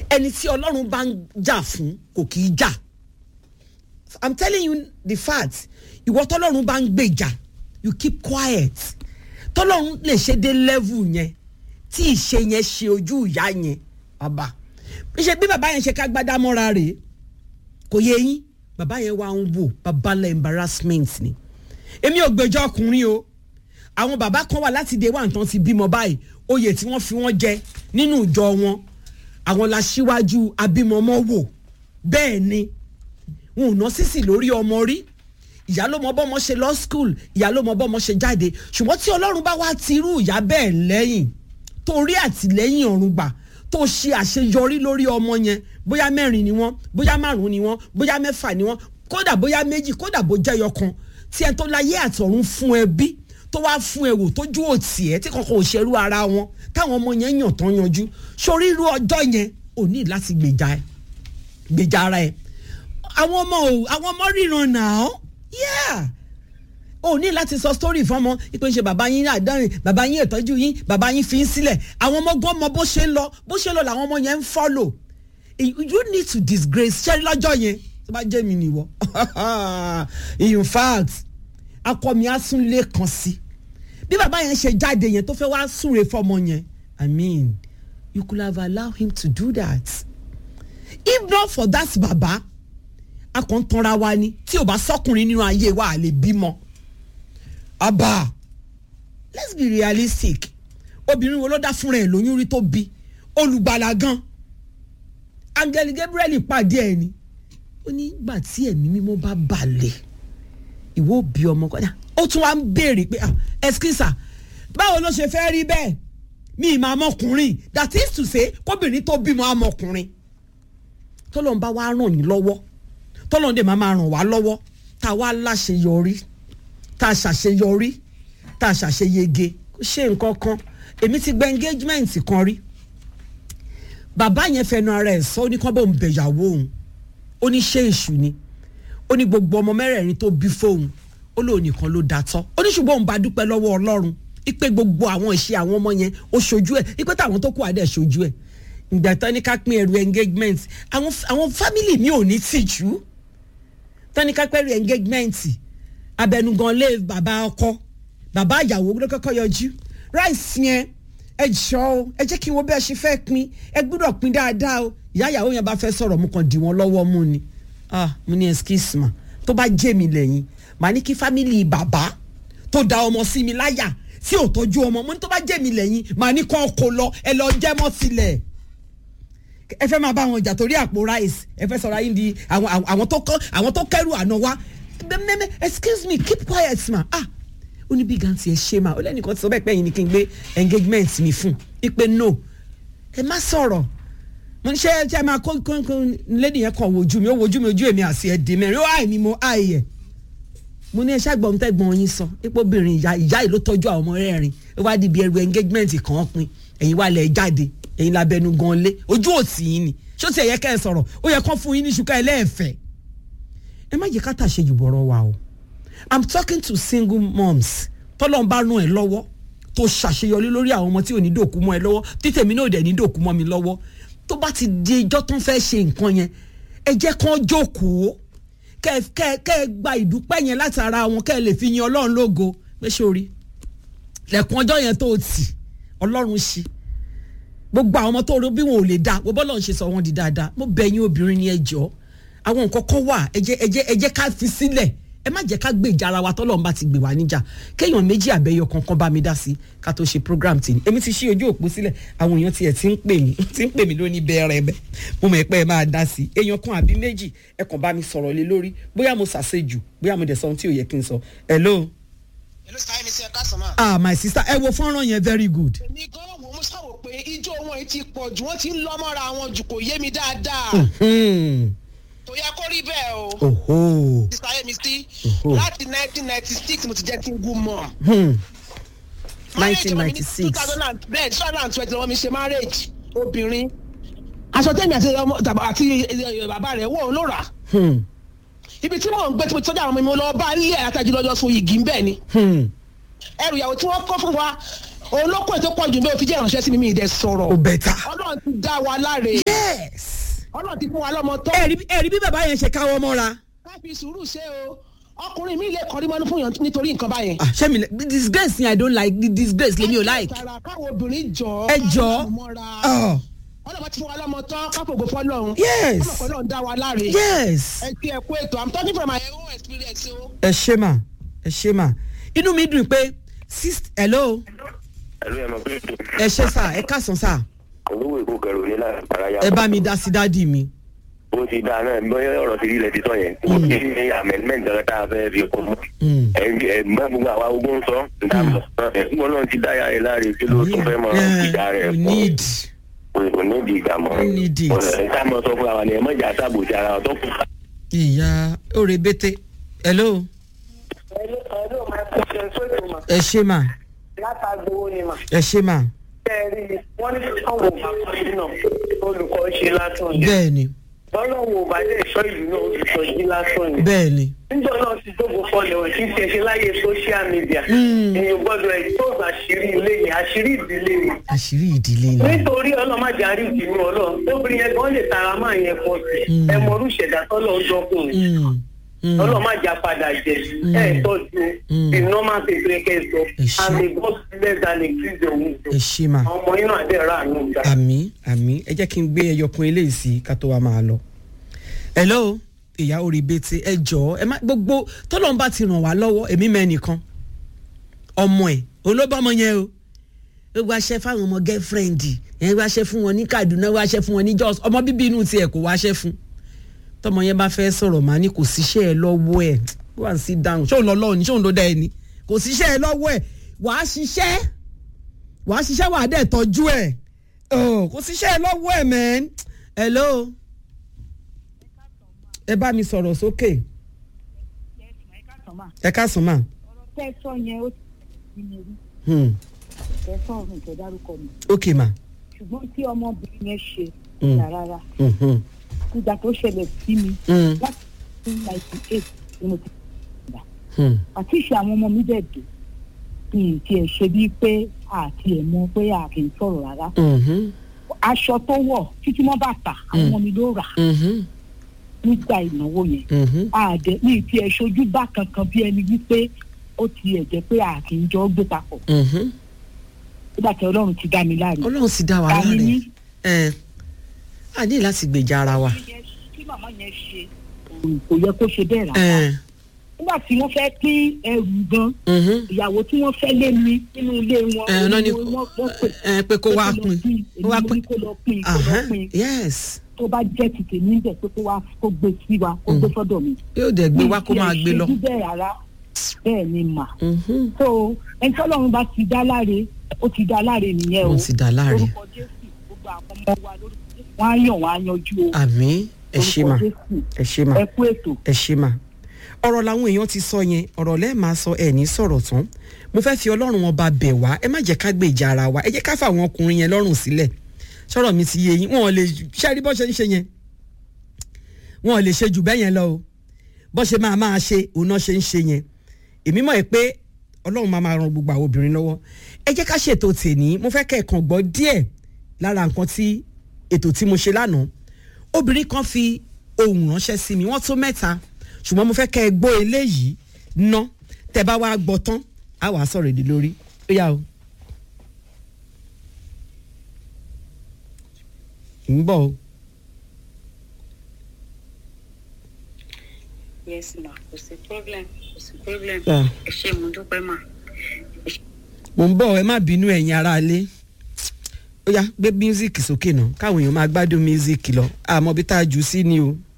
ẹni tí ọlọ́run bá ń jà fún kò kì í jà i'm telling you the fact ìwọ tọ́lọ́run bá ń gbèjà you keep quiet tọ́lọ́run lè ṣe dé level yẹn tí ìṣe yẹn ṣe ojú ìyá yẹn bàbá ṣe bí bàbá yẹn ṣe ká gbádá mọ́ra rèé kò yé yín bàbá yẹn wá ń wò babalẹ̀ embarrassment ni èmi ò gbèjọ́ ọkùnrin o àwọn bàbá kan wà láti dé wà nǹkan ti bímọ báyìí oyè tí wọ́n fi wọ́n jẹ nínú ìjọ wọn àwọn la ṣíwájú abímọmọ wò bẹ́ẹ̀ ni wọn ò ná sísì lórí ọmọ rí ìyá ló mọ bọ́mọ ṣe lọ school ìyá ló mọ bọ́mọ ṣe jáde ṣùgbọ́n tí ọlọ́run bá wá ti irú ìyá bẹ́ẹ̀ lẹ́yìn tó rí àtìlẹ́yìn ọ̀run gbà tó ṣe àṣeyọrí lórí ọmọ yẹn bóyá mẹ́rin ni wọ́n bóyá márùn-ún ni wọ́n bóyá mẹ́fà ni wọ́n kódà bóyá méjì kódà bó jẹ́yọ kan tí ẹ tó láyé àtọ̀run fún ẹ bí tó wá fún ẹ wò tójú òtì ẹ tí kankan ò ṣerú ara wọn táwọn ọmọ yẹn yàn tán yanjú sórí irú ọjọ́ yẹn ò ní láti gbèjà ẹ gbèjà ara ẹ àwọn ọmọ ò àwọn ọmọ ríran náà yeah o ní láti sọ story fọmọ ipe ṣe bàbá yín àdáyìn bàbá yín ìtọ́jú yín bàbá yín fi ń sílẹ̀ àwọn ọmọ gbọ́n mọ bó ṣe ń lọ bó ṣe ń lọ làwọn ọmọ yẹn ń follow you need to disgrace ṣẹ́rí lọ́jọ́ yẹn tó bá jẹ́ mi nìwọ in fact akọ mi á sún lé kan sí bí bàbá yẹn ṣe jáde yẹn tó fẹ́ wá súre fọmọ yẹn i mean you could have allowed him to do that if not for that baba a kàn ń tanra wa ni tí ò bá sọkùnrin nínú ayé wa à lè bímọ abba let's be realistic obìnrin wo ló dá fúnra ẹ̀ lóyún rí tó bí olùgbàlà gan angel gabriel pàdé ẹ̀ ni ó ní gbà tí ẹ̀mí mímọ́ bá balẹ̀ ìwọ bí ọmọ kọ́dà ó tún wá ń béèrè pé ẹskísà báwo ló ṣe fẹ́ rí bẹ́ẹ̀ mi ì máa mọkùnrin that is to say kóbìnrin tó bímọ amọkùnrin tọ́lọ́n bá wá ràn yín lọ́wọ́ tọ́lọ́n dẹ̀ máa máa ràn wá lọ́wọ́ tá a wá láṣeyọrí tá a ṣàṣeyọrí tá a ṣàṣeyege kó ṣe nǹkan kan èmi ti gba engagement kan rí bàbá yẹn fẹnu ara ẹ̀ sọ ó ní kán bóun bẹ̀yàwó òun ó ní ṣé èṣù ni ó ní gbogbo ọmọ mẹ́rẹ̀ẹ̀rin tó bí fóun ó lóun nìkan ló da tọ́ ó ní ṣùgbọ́n òun bá dúpẹ́ lọ́wọ́ ọlọ́run ipe gbogbo àwọn ìṣe àwọn ọmọ yẹn ó ṣojú ẹ̀ ipe táwọn tó kù adẹ̀ ṣojú ẹ̀ ìgbà tán ní ká pín ẹrù engagement àwọn àwọn family mi ò ní tìjú tán ní ká pẹ́rù engagement abẹnugan lé bàbá ọkọ bàbá ìyàwó ló kọ́kọ́ yọjú rice yẹn ẹ jọ o ẹ jẹ́ kí n wo bí ẹ ṣe fẹ́ pín ẹ gbúdọ̀ pín dáadáa o ìyá ìyàwó yẹn bá fẹ́ sọ̀rọ̀ mo kàn dì wọ́n lọ́wọ́ mú ni ah mo ní excuse ma tó bá jẹ́ mi lẹ́yìn màá ní kí family bàbá tó da ọmọ sí mi láyà tí ò tọ́jú ọmọ mo ní tó bá jẹ́ mi lẹ́yìn màá ní kọ́ kó lọ ẹ lọ jẹ́ mọ́ sílẹ̀ ẹ fẹ́ máa bá wọn jà torí àpò rice ẹ fẹ́ sọ̀rọ̀ ayé di àwọn àwọn tó kọ́ àwọn tó kẹ́rù àná wa mẹ́mẹ́ excuse me keep quiet ma ah ó ní bí ganti ẹ ṣe ma ó lẹ́nìkan ti sọ bẹ́ẹ̀ pé ẹ̀yin ni kí n gbé engagement mi fún ipe no ẹ má sọ̀rọ̀ mo ní ṣe ṣe máa kó kó kó lady yẹn kàn wojú mi ó wojú mi ojú èmi àti ẹ̀dín mẹ́rin ó àìní mo àìyẹ mo ní ẹ ṣàgbọ́n tẹ́gbọ́n yín sọ ipò obìnrin ìyá ìyá yìí ló tọ́jú àwọn ọmọ rẹ̀ rìn ó wá di ibi ẹrù engagement kan pin ẹ̀yin wà lẹ̀ jáde ẹ̀yin labẹnu gan lé ojú òsì yín ni ṣó ti ẹ̀yẹ kẹ́ ẹ sọ̀rọ̀ ó yẹ kán fún yín ní ṣùkọ́ ẹlẹ́ẹ̀fẹ́ ẹ má jẹ́ ká tà ṣe jù bọ̀rọ̀ wa o i'm talking to single moms tọ́lọ́n bá ràn ẹ́ lọ́wọ́ tó ṣàṣeyọrí lórí àwọn ọmọ tí ò ní dòkú mọ́ ẹ lọ́wọ́ títẹ̀mí náà ò dẹ̀ ní dòkú mọ́ mi lọ́wọ́ tó bá ti di ijọ́ tó ń fẹ́ ṣe nǹkan yẹn ẹ jẹ́ kán jókòó kẹ́ kẹ́ kẹ́ gba ìdúpẹ́ yẹn láti ara wọn kẹ́ ẹ lè fi yin ọlọ́run lógo pé sórí lẹ́kùn ọjọ́ yẹn tó tì ọlọ́run ṣe gbogbo àwọn ọmọ tó rí bí wọn ò lè dá wọ́n bọ́lọ̀ ń ṣe sọ wọn di dáadáa mo bẹ̀ yín obìnrin ni ẹ jọ àwọn nǹkan kan wà ẹ jẹ́ ẹ jẹ́ ẹ jẹ́ ká fi sílẹ̀ ẹ má jẹ́ ká gbé ìjà ara wa tọ́lọ́run bá ti gbé wa níjà kéèyàn méjì àbẹ́yọ kankan bá mi dá sí ká tó ṣe program tì ní èmi ti ṣí ojú òpó sílẹ̀ àwọn èèyàn tiẹ̀ ti ń pè mí ti ń pè mí lóní bẹ́ẹ̀rẹ̀ bẹ́ẹ̀ mo mọ̀ pé ẹ máa dá sí èèyàn kan àbí méjì ẹ kàn bá mi sọ̀rọ̀ lé lórí bóyá mo ṣàṣejù bóyá mo dẹ̀ sọ ohun tí ò yẹ kí n sọ hello. hello sáyé mi sí ẹ káàsán máa. ah my sister ẹ wo fọ́nrán yẹn very good. èmi gan wo mo sáwò pé ijó wọn yìí ti pọ̀ jù wọ́n ti ń lọ́mọ́ra wọn jù kò yé mi dáadáa Hmm. kò yẹ kó rí bẹ́ẹ̀ o. Oho. sísá yé mi sí Oho. láti nineteen ninety six mo ti jẹ́ single mom. Hmm. Marriage wọn ní 1996. 2000 bẹ́ẹ̀ two thousand and twenty lọ́wọ́ mi ṣe marriage obìnrin. aṣọ tẹ́mi àti ọmọ tàbí àti eh, bàbá rẹ̀ wọ̀ ló rà. Hmm. ibi tí mò ń gbé tí mo ti tọ́jú àwọn ọmọ mi mo lọ bá ilé àtàjù lọ́jọ́ so yìgì ń bẹ̀ ni. Hmm. ẹrù ìyàwó tí wọ́n kọ́ fún wa òun ló kọ́ ètò pọ̀ jù bẹ́ẹ̀ fi jẹ́ ìránṣẹ́ sí mi mi ì dẹ̀ sọ̀rọ̀. o bẹ̀ta. ọlọ́run ti dá wa láre. yes yes ọlọ́run ti fún wa lọ́mọ tán ẹ̀rí ẹ̀rí bí bàbá yẹn ṣe káwọ́ mọ́ra ká fi sùúrù ṣe o ọkùnrin mi lè kọrí mọ́nú fún yàn nítorí nǹkan báyẹn. ah ṣé mi lè the disgrace ni i don't like the disgrace lèmi ò like tara káwọn obìnrin jọ ẹ jọ ọ ọlọ́run ti fún wa lọ́mọ tán káfògbò fọlọ́run Yes. ọmọ fọlọ́run dá wa láre yes ẹ ti ẹ kú ètò i'm talking from my own experience o. ẹ ṣe mà ẹ ṣe mà inú mi dùn pé sis hello ẹlú ẹ mọ pé ẹ ṣe sà ẹ káàsán sà olówó èkó kẹrù ní láti paraya ẹ bá mi dá sí dádì mi ó ti dáa náà bóyá ọ̀rọ̀ ti rí ilẹ̀ ti sọ yẹn ó ti ní amendment ọ̀rẹ́ tá a fẹ́ fi kún mọ́ Mm. ẹgbẹ́ gbogbo àwa ogun sọ níta mọ̀ ẹgbẹ́ náà ti dáyà rẹ̀ láre kí ló tún fẹ́ mọ Yeah, ìjà rẹ̀ we need kò ní di ìgbà mọ́ We need it. ẹ̀ka mọ̀ sọ fún wa ni ẹ̀ mọ̀jà sábò ti ara ọ̀tọ̀ kù. ìyá òrè bété hello Hello, hello, my question sóòtù mà. ẹ ṣe mà Látàgbówó ni mà. ẹ ṣe mà Bẹ́ẹ̀ni, wọ́n ní káwọn ò bá kọ́ sí náà. Olùkọ́ ṣe lásán ni. bẹ́ẹ̀ ni Bọ́lọ́wọ́ ò bá lè sọ ìlú náà olùkọ́ jí lásán ni. bẹ́ẹ̀ ni Níjọ́ náà ti dógò fọlẹ̀ wọ̀ tí ń ṣe ṣe láyé social media. Mm. Èèyàn gbọ́dọ̀ ẹ̀ tó àṣírí ilé yẹn, àṣírí ìdílé ni. àṣírí ìdílé ni Nítorí ọlọ́màjà rí ìdìbò ọlọ́run, obìnrin yẹn gan lè tara máa yẹn pọ̀ sí. Mm. Ẹ mọ orúṣẹ̀dá tọ́lọ̀ ń dọ́kùnrin. Mm, mm. ọlọ́màjà padà jẹ ẹ tọ́jú Mm. the normal thing tó yẹ kẹ́ ẹ sọ Ẹ ṣé. and the God bless and increase the wisdom ẹ ṣe mà àwọn ọmọ yín náà dẹ̀ rà àánú gbà. àmì àmì ẹ jẹ́ kí n gbé ẹyọkun eléyìí sí ká tó wa máa lọ. hello ìyá orí bẹ́tẹ̀ ẹ jọ̀ọ́ ẹ má gbogbo tọ́lọ́run bá ti ràn wá lọ́wọ́ èmi mẹ́nìkan ọmọ ẹ̀ olóbọ́mọ yẹn o ó wáṣẹ́ fáwọn ọmọ gẹ́fúrẹ́ǹdì ẹ wáṣẹ́ fún wọn ní Kaduna wáṣẹ́ fún wọn ní Jos ọmọ bíbí inú tiẹ̀ kò wáṣẹ́ fún tọmọ yẹn bá fẹ́ sọ̀rọ̀ máa ní kò síṣẹ́ ẹ lọ́wọ́ ẹ̀ wà á sí dáhùn ṣóun lọ lọ́ọ̀ ni ṣóun ló dá ẹ ni kò síṣẹ́ ẹ lọ́wọ́ ẹ̀ wàá ṣiṣẹ́ wàá ṣiṣẹ́ wàá dẹ̀ tọ́jú ẹ̀ Oh, kò síṣẹ́ ẹ lọ́wọ́ ẹ̀ mẹ́n hello ẹ bá mi sọ̀rọ̀ sókè ẹ káàsán mà tẹ́ sọ yẹn ó ti ní orí Hmm, tẹ́ sọ ọ̀run tẹ́ dárúkọ mi ok mà ṣùgbọ́n tí ọmọbìnrin yẹn ṣe Mm. ìyá rárá Mhm, ìgbà tó ṣẹlẹ̀ sí mi mm, láti two ninety eight ni mo ti gbà hmm, àti ìṣe àwọn ọmọ mi dẹ̀ dé kí n tiẹ̀ ṣe bíi pé àti ẹ̀ mọ̀ pé a kì í sọ̀rọ̀ rárá mhm, aṣọ tó wọ̀ títí wọ́n bá tà àwọn ọmọ mi ló rà mhm, nígbà ìnáwó yẹn mhm. àdẹ ní ti ẹ̀ ṣojú bá kankan bí ẹni wípé ó ti ẹ̀ jẹ́ pé a kì í jọ gbé papọ̀ Mhm. nígbà tí ọlọ́run ti dá mi láre. ọlọ́run sì dá wa Ta ni láre yín? ẹ a ní láti gbèjà ara wa kí màmá yẹn ṣe kò yẹ kó ṣe bẹ́ẹ̀ rárá. ẹ nígbà tí wọ́n fẹ́ pín ẹrù gan mhm. ìyàwó tí wọ́n fẹ́ lé mi nínú ilé wọn. ẹ náà ni wọ́n- wọ́n- wọ́n pè ẹ pé kó wá lọ pín pín, kó wá èmi mo ní pín kó lọ pín kó lọ Ahán, pín yes tó bá jẹ́ ti tèmi ń bẹ̀ pé kó wá kó gbé sí wa kó gbé sọ́dọ̀ mi. yóò dẹ̀ gbé wá kó Mi ì máa tiẹ̀ gbé lọ. ṣojú bẹ́ẹ̀ rárá bẹ́ẹ̀ ni mà. Mhm. so ẹni tọ́lọ́run bá ti dá láre ó ti dá láre nìyẹn o. Ó ti dá láre. orúkọ jésù gbogbo àwọn ọmọ wa lórúkọ jésù wọ́n á yàn wọ́n á yanjú o. àmì ẹ ṣe mà orúkọ jésù ẹ ṣe mà ẹ kú ètò. ẹ ṣe mà ọ̀rọ̀ làwọn èèyàn ti sọ yẹn ọ̀rọ̀ lẹ́ẹ̀ máa sọ ẹ̀ ní sọ̀rọ̀ tán mo fẹ́ fi ọlọ́run wọn bá bẹ̀ wá ẹ má jẹ́ ká gbèjà ara wa ẹ jẹ́ ká fà àwọn ọkùnrin yẹn lọ́rùn sílẹ̀ sọ̀rọ̀ mi ti yé yín wọn ò lè ṣe rí bọ́ ṣe ń ṣe yẹn wọn ò lè ṣe jù bẹ́ẹ̀ yẹn lọ o bọ́ ṣe máa máa ṣe òun náà ṣe ń ṣe yẹn èmi mọ̀ ẹ́ pé ọlọ́run máa máa ran gbogbo àwọn obìnrin lọ́wọ́ ẹ jẹ́ ká ṣètò tèní mo fẹ́ kẹ́ ẹ̀ kàn gbọ́ díẹ̀ lára nǹkan tí ètò tí mo ṣe lánàá obìnrin kan fi ohùn ránṣẹ́ sí mi wọ́n tó mẹ́ta ṣùgbọ́n mo fẹ́ kẹ́ ẹ gbọ́ eléyìí ná tẹ́ bá wá gbọ́ tán á wàá sọ̀rọ̀ èdè lórí ó yá o. ń bọ̀ o. yes ma kò sí problem kò sí problem Ah. ẹ ṣé mo dúpẹ́ mà mo ń bọ̀ ẹ má bínú ẹ̀yin aráalé ó yá gbé mísíkì sókè náà káwọn èèyàn máa gbádùn mísíkì lọ àmọ́ bí tá a jù sí ni o.